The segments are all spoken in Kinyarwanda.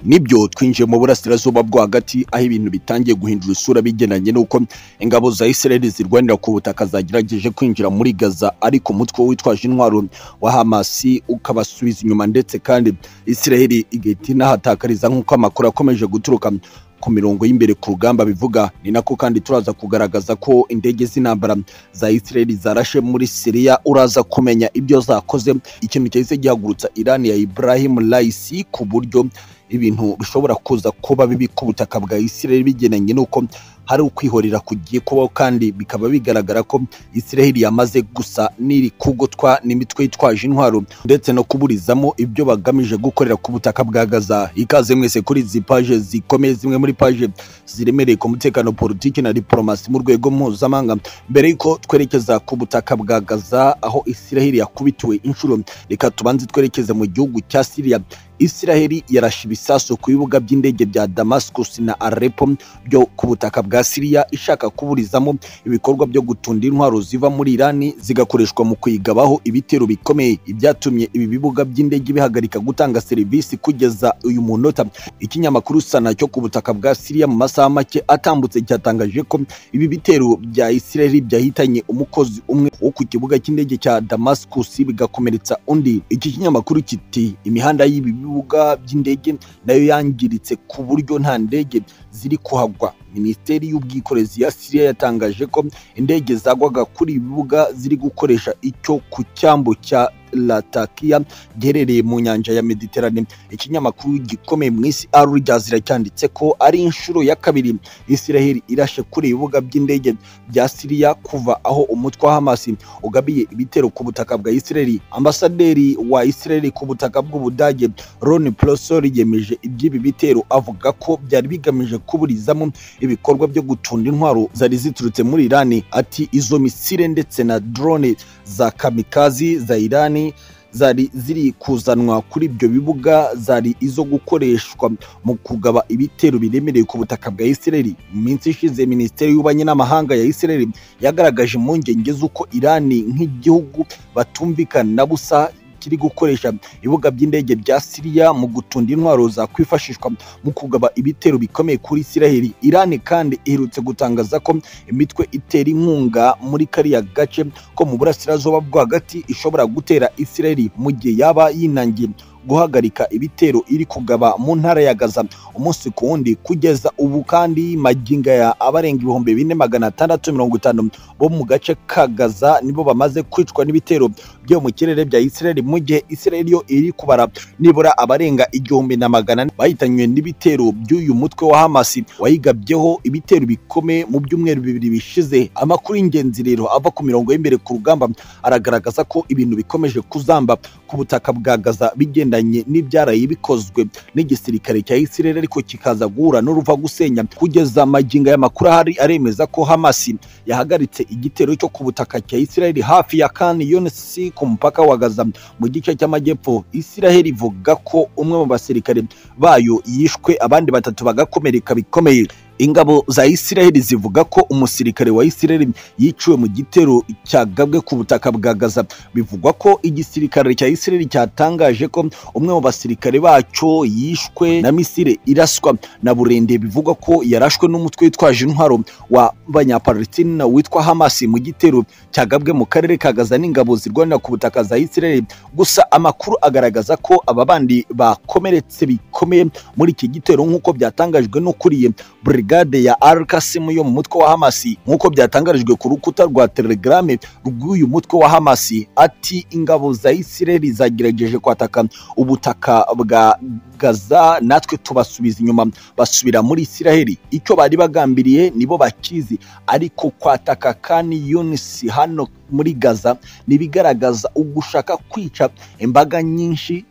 nibyo twinjiye mu burasirazuba bwo hagati aho ibintu bitangiye guhindura isura bigendanye n'uko ingabo za israel zirwanira ku butaka zagerageje kwinjira muri gaza ariko umutwe witwaje intwaro wa hamasi ukabasubiza inyuma ndetse kandi israel igahita inahatakariza nk'uko amakuru akomeje guturuka ku mirongo y'imbere ku rugamba bivuga ni nako kandi turaza kugaragaza ko indege z'intambara za Israel zarashe muri Syria uraza kumenya ibyo zakoze ikintu cyahise gihagurutsa Iran ya Ibrahim Raisi ku buryo ibintu bishobora kuza kuba bibi ku butaka bwa Israel bigenanye n'uko hari ukwihorera kugiye kubaho kandi bikaba bigaragara ko Israel yamaze gusa n'iri kugotwa n'imitwe yitwaje intwaro ndetse no kuburizamo ibyo bagamije gukorera ku butaka bwa Gaza ikaze mwese kuri izi paje zikomeye zimwe muri paje ziremereye ku mutekano politiki na diplomasi mu rwego mpuzamahanga mbere y'uko twerekeza ku butaka bwa Gaza aho Israel yakubitiwe inshuro reka tubanze twerekeze mu gihugu cya Syria Israel yarashe ibisasu ku bibuga by'indege bya Damascus na Aleppo byo ku butaka bwa Syria ishaka kuburizamo ibikorwa byo gutunda intwaro ziva muri Iran zigakoreshwa mu kuyigabaho ibitero bikomeye ibyatumye ibi bibuga by'indege bihagarika gutanga serivisi kugeza uyu munota ikinyamakuru Sana cyo ku butaka bwa Syria mu masaha make atambutse cyatangaje ko ibi bitero bya Israel byahitanye umukozi umwe wo ku kibuga cy'indege cya Damascus bigakomeretsa undi iki kinyamakuru kiti imihanda y'ibi bibuga by'indege nayo yangiritse ku buryo nta ndege ziri kuhagwa minisiteri y'ubwikorezi ya siriya yatangaje ko indege zagwaga kuri ibi bibuga ziri gukoresha icyo ku cyambu cya latakia giherereye mu nyanja ya mediterane ikinyamakuru gikomeye mu isi aruryazi cyanditse ko ari inshuro ya kabiri israel irashe kuri ibibuga by'indege bya siriya kuva aho umutwe wa hamasi ugabiye ibitero ku butaka bwa israel ambasaderi wa israel ku butaka bw'ubudage ron prosor yemeje iby'ibi bitero avuga ko byari bigamije kuburizamo ibikorwa byo gutunda intwaro zari ziturutse muri irani ati izo misire ndetse na drone za kamikazi za irani zari ziri kuzanwa kuri ibyo bibuga zari izo gukoreshwa mu kugaba ibitero biremereye ku butaka bwa Israel mu minsi ishize minisiteri y'ububanyi n'amahanga ya Israel yagaragaje impungenge z'uko Irani nk'igihugu batumvikana busa kiri gukoresha ibibuga by'indege bya Siriya mu gutunda intwaro zakwifashishwa mu kugaba ibitero bikomeye kuri Isiraheli. Irani kandi iherutse gutangaza ko imitwe itera inkunga muri kariya gace ko mu burasirazuba bwo hagati ishobora gutera Isiraheli mu gihe yaba yinangiye guhagarika ibitero iri kugaba mu ntara ya Gaza umunsi ku wundi kugeza ubu kandi maginga ya abarenga ibihumbi bine magana atandatu mirongo itanu bo mu gace ka Gaza nibo bamaze kwicwa n'ibitero byo mu kirere bya Israel mu gihe Israel yo iri kubara nibura abarenga igihumbi na magana bahitanywe n'ibitero by'uyu mutwe wa Hamas wayigabyeho ibitero bikomeye mu byumweru bibiri bishize amakuru y'ingenzi rero ava ku mirongo y'imbere ku rugamba aragaragaza ko ibintu bikomeje kuzamba ku butaka bwa Gaza bigenda bigendanye n'ibyaraye bikozwe n'igisirikare cya Israel ariko kikaza guhura n'uruva gusenya kugeza amaginga y'amakuru ahari aremeza ko Hamas yahagaritse igitero cyo ku butaka cya Israel hafi ya Khan Younis ku mupaka wa Gaza mu gice cy'amajyepfo Israel ivuga ko umwe mu basirikare bayo yishwe abandi batatu bagakomereka bikomeye ingabo za Israel zivuga ko umusirikare wa Israel yiciwe mu gitero cyagabwe ku butaka bwa Gaza bivugwa ko igisirikare cya Israel cyatangaje ko umwe mu basirikare bacyo yishwe na misire iraswa na burende bivugwa ko yarashwe n'umutwe witwaje intwaro wa banyapalestina witwa Hamas mu gitero cyagabwe mu karere ka Gaza n'ingabo zirwanira ku butaka za Israel gusa amakuru agaragaza ko aba bandi bakomeretse bikomeye muri iki gitero nk'uko byatangajwe n'ukuriye Brigade brigade ya Al-Qassam yo mu mutwe wa Hamasi nk'uko byatangarijwe ku rukuta rwa Telegram rw'uyu mutwe wa Hamasi ati ingabo za Israel zagerageje kwataka ubutaka bwa Gaza natwe tubasubiza inyuma basubira muri Israel icyo bari bagambiriye nibo bakizi ariko kwataka kandi Yunis hano muri Gaza nibigaragaza ugushaka kwica imbaga nyinshi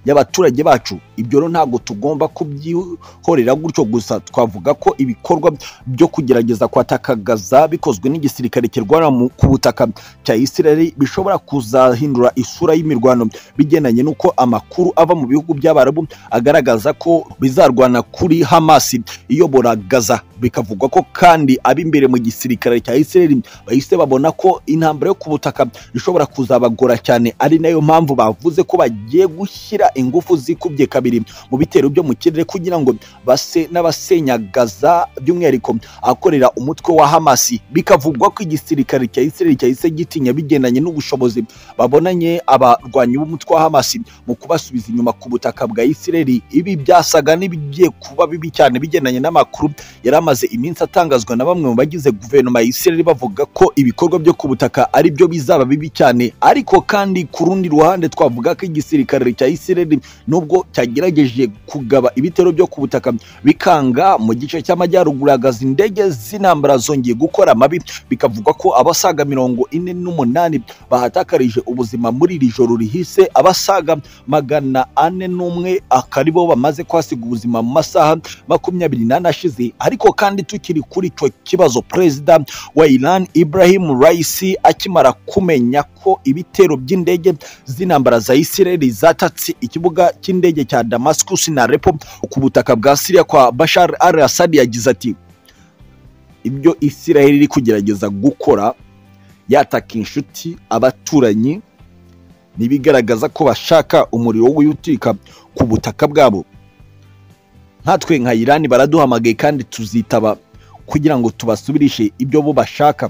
y'abaturage bacu ibyo rero ntabwo tugomba kubyihorera gutyo gusa twavuga ko ibikorwa byo kugerageza kwataka Gaza bikozwe n'igisirikare kirwana ku butaka cya Israel bishobora kuzahindura isura y'imirwano bigendanye n'uko amakuru ava mu bihugu by'Abarabu agaragaza ko bizarwana kuri Hamas iyobora Gaza bikavugwa ko kandi ab'imbere mu gisirikare cya Israel bahise babona ko intambara yo ku butaka ishobora kuzabagora cyane ari nayo mpamvu bavuze ko bagiye gushyira ingufu zikubye kabiri kabiri mu bitero byo mu kirere kugira ngo base n'abasenya Gaza by'umwihariko akorera umutwe wa Hamasi bikavugwa ko igisirikare cya Israel cyahise gitinya bigendanye n'ubushobozi babonanye abarwanyi b'umutwe wa Hamasi mu kubasubiza inyuma ku butaka bwa Israel ibi byasaga n'ibigiye kuba bibi cyane bigendanye n'amakuru yari amaze iminsi atangazwa na bamwe mu bagize guverinoma ya Israel bavuga ko ibikorwa byo ku butaka ari byo bizaba bibi cyane ariko kandi ku rundi ruhande twavuga ko igisirikare cya Israel nubwo cyagerageje kugaba ibitero byo ku butaka bikanga mu gice cy'amajyaruguru hagaze indege z'intambara zongeye gukora amabi bikavugwa ko abasaga mirongo ine n'umunani bahatakarije ubuzima muri iri joro rihise abasaga magana ane n'umwe akari bo bamaze kwasiga ubuzima mu masaha makumyabiri n'ane ashize ariko kandi tukiri kuri icyo kibazo perezida wa Iran Ibrahim Raisi akimara kumenya ko ibitero by'indege z'intambara za Israel zatatse ikibuga cy'indege cya Damascus na Aleppo ku butaka bwa Syria kwa Bashar al-Assad yagize ati ibyo Israel iri kugerageza gukora yataka inshuti abaturanyi ntibigaragaza ko bashaka umuriro wo guturika ku butaka bwabo nkatwe nka Iran baraduhamagaye kandi tuzitaba kugira ngo tubasubirishe ibyo bo bashaka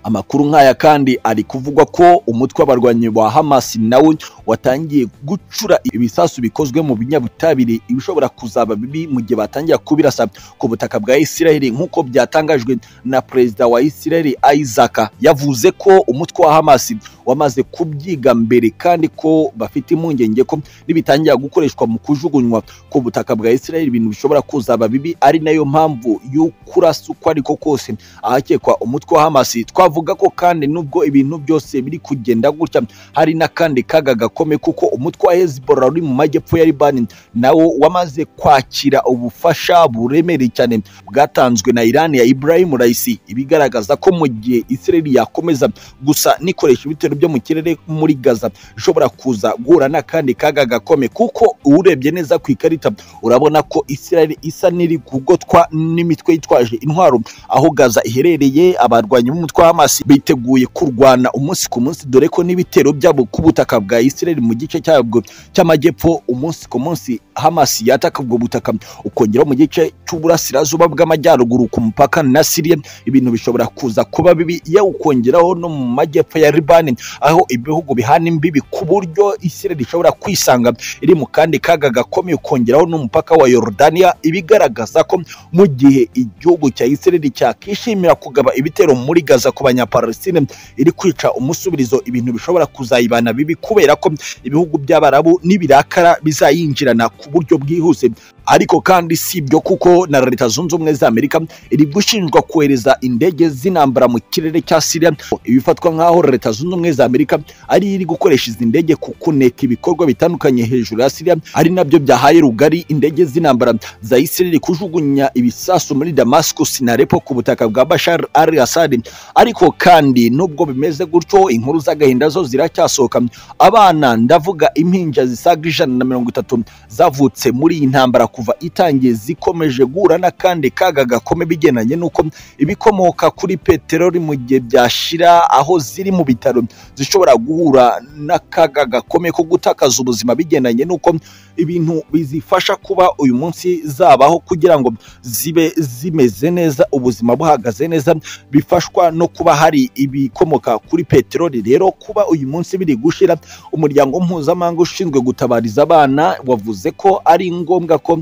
amakuru nk'aya kandi ari kuvugwa ko umutwe w'abarwanyi wa Hamas nawe watangiye gucura ibisasu bikozwe mu binyabutabire ibishobora kuzaba bibi mu gihe batangira kubirasa ku butaka bwa Israel nk'uko byatangajwe na perezida wa Israel Isaac yavuze ko umutwe wa Hamas wamaze kubyiga mbere kandi ko bafite impungenge ko nibitangira gukoreshwa mu kujugunywa ku butaka bwa Israel ibintu bishobora kuzaba bibi ari nayo mpamvu y'ukurasa uko ariko kose ahakekwa umutwe wa Hamas twa bavuga ko kandi nubwo ibintu byose biri kugenda gutya hari n'akandi kaga gakome kuko umutwe wa Hezbollah uri mu majyepfo ya Libani nawo wamaze kwakira ubufasha buremereye cyane bwatanzwe na Iran ya Ibrahim Raisi ibigaragaza ko mu gihe Israel yakomeza gusa nikoresha ibitero byo mu kirere muri Gaza ishobora kuza guhura n'akandi kaga gakome kuko urebye neza ku ikarita urabona ko Israel isa n'iri kugotwa n'imitwe yitwaje intwaro aho Gaza iherereye abarwanyi b'umutwe wa Hamas biteguye kurwana umunsi ku munsi dore ko n'ibitero byabo ku butaka bwa Israel mu gice cyabwo cy'amajyepfo umunsi ku munsi Hamas yataka ubwo butaka ukongera mu gice cy'uburasirazuba bw'amajyaruguru ku mupaka na Syria ibintu bishobora kuza kuba bibi yawukongeraho no mu majyepfo ya Liban aho ibihugu bihana imbibi ku buryo Israel ishobora kwisanga iri mu kandi kaga gakomeye ukongeraho n'umupaka wa Yordania ibigaragaza ko mu gihe igihugu cya Israel cyakishimira kugaba ibitero muri Gaza ku banyapalestine iri kwica umusubirizo ibintu bishobora kuzayibana bibi kubera ko ibihugu by'abarabu n'ibirakara bizayinjirana ku buryo bwihuse ariko kandi si ibyo kuko na leta zunze ubumwe za amerika iri gushinjwa kohereza indege z'intambara mu kirere cya siriya ibifatwa nk'aho leta zunze ubumwe za amerika ari iri gukoresha izi ndege ku kuneka ibikorwa bitandukanye hejuru ya siriya ari nabyo byahaye rugari indege z'intambara za isirayeli kujugunya ibisasu muri damascus na repo ku butaka bwa bashar al assad ariko kandi nubwo bimeze gutyo inkuru z'agahinda zo ziracyasohoka abana ndavuga impinja zisaga ijana na mirongo itatu zavutse muri iyi ntambara kuva itangiye zikomeje guhura n'akandi kaga gakome bigendanye n'uko ibikomoka kuri peteroli mu gihe byashira aho ziri mu bitaro zishobora guhura n'akaga gakome ko gutakaza ubuzima bigendanye n'uko ibintu bizifasha kuba uyu munsi zabaho kugira ngo zibe zimeze neza ubuzima buhagaze neza bifashwa no kuba hari ibikomoka kuri peteroli rero kuba uyu munsi biri gushira umuryango mpuzamahanga ushinzwe gutabariza abana wavuze ko ari ngombwa ko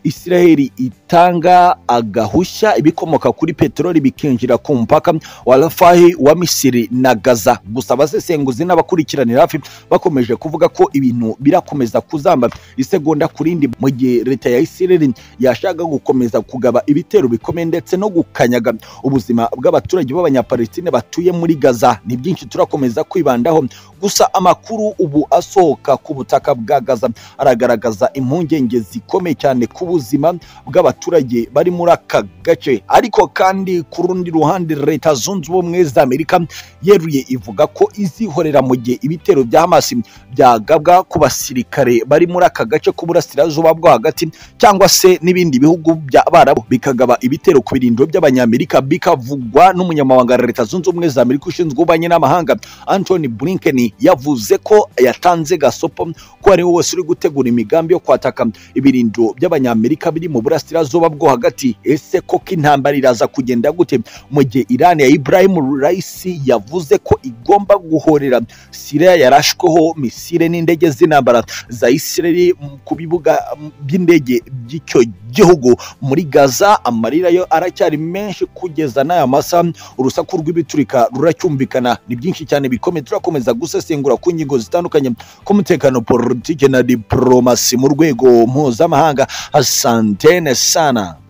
Israel itanga agahushya ibikomoka kuri peteroli bikinjira ku mpaka wa Rafahi wa Misiri na Gaza gusa abasesenguzi n'abakurikiranira hafi bakomeje kuvuga ko ibintu birakomeza kuzamba isegonda ku rindi mu gihe leta ya Israel yashaka gukomeza kugaba ibitero bikomeye ndetse no gukanyaga ubuzima bw'abaturage b'abanyapalestine batuye muri Gaza ni byinshi turakomeza kwibandaho gusa amakuru ubu asohoka ku butaka bwa Gaza aragaragaza impungenge zikomeye cyane ku bw'ubuzima bw'abaturage bari muri aka gace ariko kandi ku rundi ruhande leta zunze ubumwe za amerika yeruye ivuga ko izihorera mu gihe ibitero bya hamas byagabwa ku basirikare bari muri aka gace k'uburasirazuba bwo hagati cyangwa se n'ibindi bihugu by'abarabu bikagaba ibitero ku birindiro by'abanyamerika bikavugwa n'umunyamabanga wa leta zunze ubumwe za amerika ushinzwe ububanyi n'amahanga anthony blinken yavuze ko yatanze gasopo ko ari we wese uri gutegura imigambi yo kwataka ibirindiro by'abanyamerika biri mu burasirazuba bwo hagati ese koko intambara iraza kugenda gute mu gihe irani ya ibrahim raisi yavuze ko igomba guhorera siriya yarashweho misile n'indege z'intambara za isireli ku bibuga by'indege by'icyo gihugu muri gaza amarira yo aracyari menshi kugeza n'aya masaha urusaku rw'ibiturika ruracyumvikana ni byinshi cyane bikomeye turakomeza gusesengura ku ngingo zitandukanye k'umutekano politike na diporomasi mu rwego mpuzamahanga asantene sana